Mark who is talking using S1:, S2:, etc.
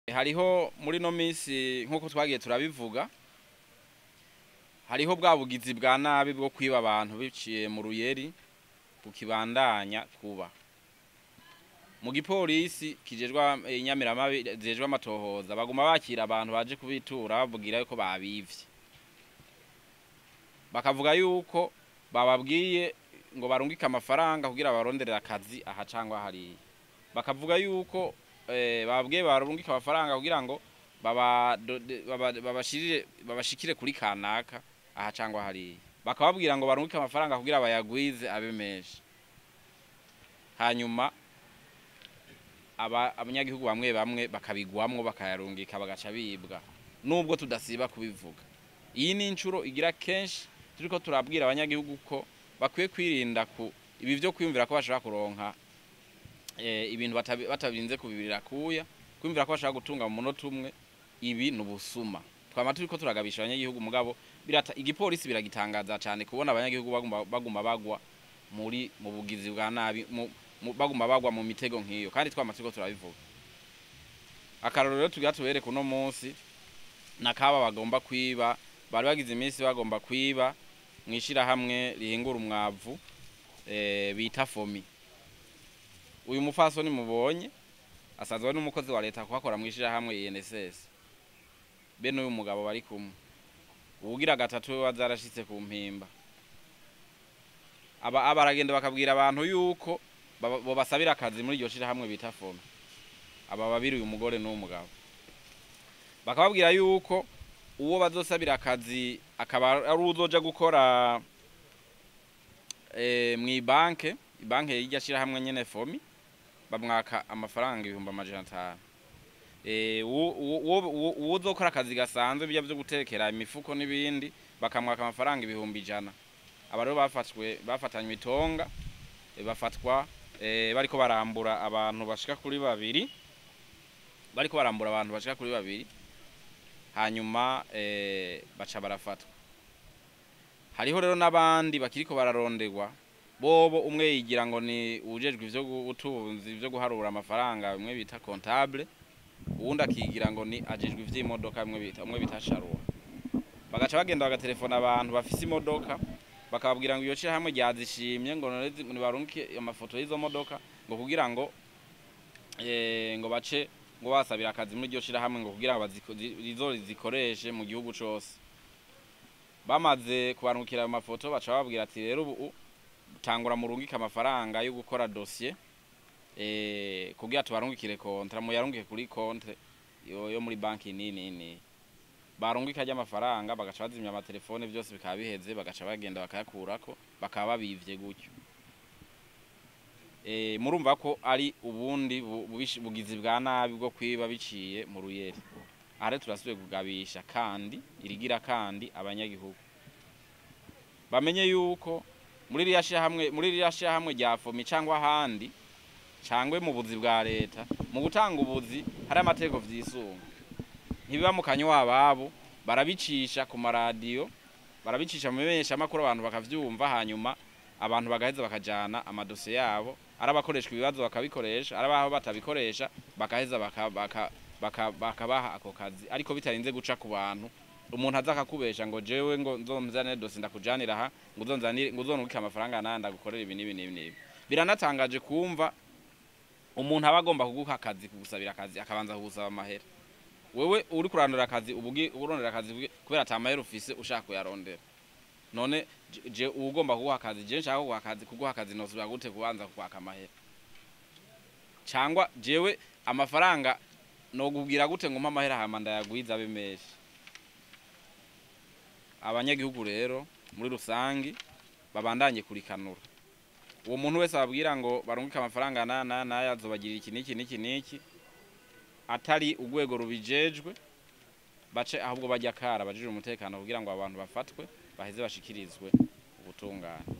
S1: hariho muri no minsi nk'uko twagiye turabivuga hariho bwa bugizi bwa nabi bwo kwiba abantu biciye mu ruyeri bukibandanya kuba mu gipolisi kijejwe inyamiramabi zijejwe amatohoza baguma bakira abantu baje kubitura bavugira yuko babivye bakavuga yuko bababwiye ngo barungike amafaranga kugira baronderera akazi aha cangwa hariya bakavuga yuko eh, bababwiye barungike amafaranga kugira ngo baba- dode- baba- babashirire babashikire kuri kanaka aha cangwa hariya bakababwira ngo barungike amafaranga kugira bayagwize abe menshi hanyuma aba abanyagihugu bamwe bamwe bakabigwamwo bakayarungika bagaca bibwa nubwo tudasiba kubivuga iyi ni inshuro igira kenshi turiko turabwira abanyagihugu ko bakwiye kwirinda ku ibi vyo kwiyumvira ko bashobora kuronka eh, ibintu batabi- batabirinze kubibirira kuya kwiyumvira ko bashobora gutunga mu munota umwe ibi ni ubusuma twama turiko turagabisha abanyagihugu mugabo birata igipolisi biragitangaza cyane kubona abanyagihugu baguma, baguma bagwa muri mu bugizi bwa nabi mu, mu, baguma bagwa mu mitego nk'iyo kandi twama turiko turabivuga akarorero rero tugira tubereke uno munsi nakaba bagomba kwiba bari bagize iminsi bagomba kwiba mwishirahamwe rihingura umwavu eh, bita fomi uyu mufasoni mubonye asanzwe ari n'umukozi wa leta kuhakora mwishirahamwe INSS bene uyu mugabo bari kumwe uwugira gatatu we wazarashitse ku mpimba aba aba aragenda bakabwira abantu yuko baba- bobasabira akazi muri iryo shirahamwe bita fomi aba babiri uyu mugore n'uwo mugabo bakababwira yuko uwo bazosabira akazi akaba ari uzoja gukora eh, mw'ibanke ibanke y'irya shirahamwe nyene fomi bamwaka amafaranga ibihumbi amajana atanu Eh, uwo- uwo- uwo uwo uzokora akazi gasanzwe bijya vyo gutekera imifuko n'ibindi bakamwaka amafaranga ibihumbi ijana aba rero bafatwe bafatanywe itonga eh, bafatwa eh, bariko barambura abantu bashika kuri babiri bariko barambura abantu bashika kuri babiri hanyuma eh, baca barafatwa hariho rero n'abandi bakiriko bararonderwa bobo umwe yigira ngo ni ujejwe ivyo ubutunzi ivyo guharura amafaranga bimwe bita comptable uwundi akigira ngo ni ajejwe ivy'imodoka bimwe bita umwe bita sharuwa bagaca bagenda bagatelefona abantu bafise imodoka bakababwira ngo iyo shirahamwe ryazishimye ngo none zi- nibarungike amafoto y'izo modoka ngo kugira ngo eh, ngo bace ngo basabira akazi muri iryo shirahamwe ngo kugira ngo baziko- zi- rizo zikoreshe mu gihugu cose bamaze kubarungikira ayo mafoto baca bababwira ati rero ubu tangura murungike amafaranga yo gukora dosiye eh, kugira tubarungikire kontra muyarungike kuri kontre yo, yo muri banki nini nini barungika ry'amafaranga bagaca bazimya amatelefone byose bikaba biheze bagaca bagenda bakayakurako bakaba babivye gutyo e, murumva ko ari ubundi bu- bubishi- bugizi bwa nabi bwo kwiba biciye mu ruyeri aha rero turasubiye kugabisha kandi irigira kandi abanyagihugu bamenye yuko muri ririya shirahamwe muri ririya shirahamwe rya fomi cyangwa ahandi cangwe mu buzi bwa leta mu gutanga ubuzi hari amategeko vyisunga ntibiba mu kanywa ababo barabicisha ku maradiyo barabicisha mu bimenyeshamakuru abantu bakavyumva hanyuma abantu bagaheza bakajana amadosiye yabo ari abakoreshwa ibibazo bakabikoresha ari abaho batabikoresha bakaheza baka- baka- baka- bakabaha ako kazi ariko bitarinze guca ku bantu umuntu aza akakubesha ngo jewe ngo nzomzanire dosi ndakujanira aha ngo uzonzanire ngo uzonubike amafaranga naya ndagukorera ibi n'ibi n'ibi n'ibi biranatangaje kumva umuntu aba agomba kuguha akazi kugusabira akazi akabanza kugusaba amahera wewe uri kurandura akazi ubugi urondera akazi ubugi- kubera ata mahera ufise ushaka kuyarondera none je- je uba ugomba kuguha akazi je nshaka kuguha akazi kuguha akazi nosubira gute kubanza kukwaka amahera cyangwa jewe amafaranga nokubwira gute ngo mpa amahera hama ndayagwiza abe menshi abanyagihugu rero muri rusangi babandanye kurikanura uwo muntu wese ababwira ngo barungike amafaranga naya naya naya azobagirira iki n'iki n'iki n'iki atari urwego rubijejwe bace ahubwo bajya kara bajije umutekano kugira ngo abantu bafatwe baheze bashikirizwe ubutungane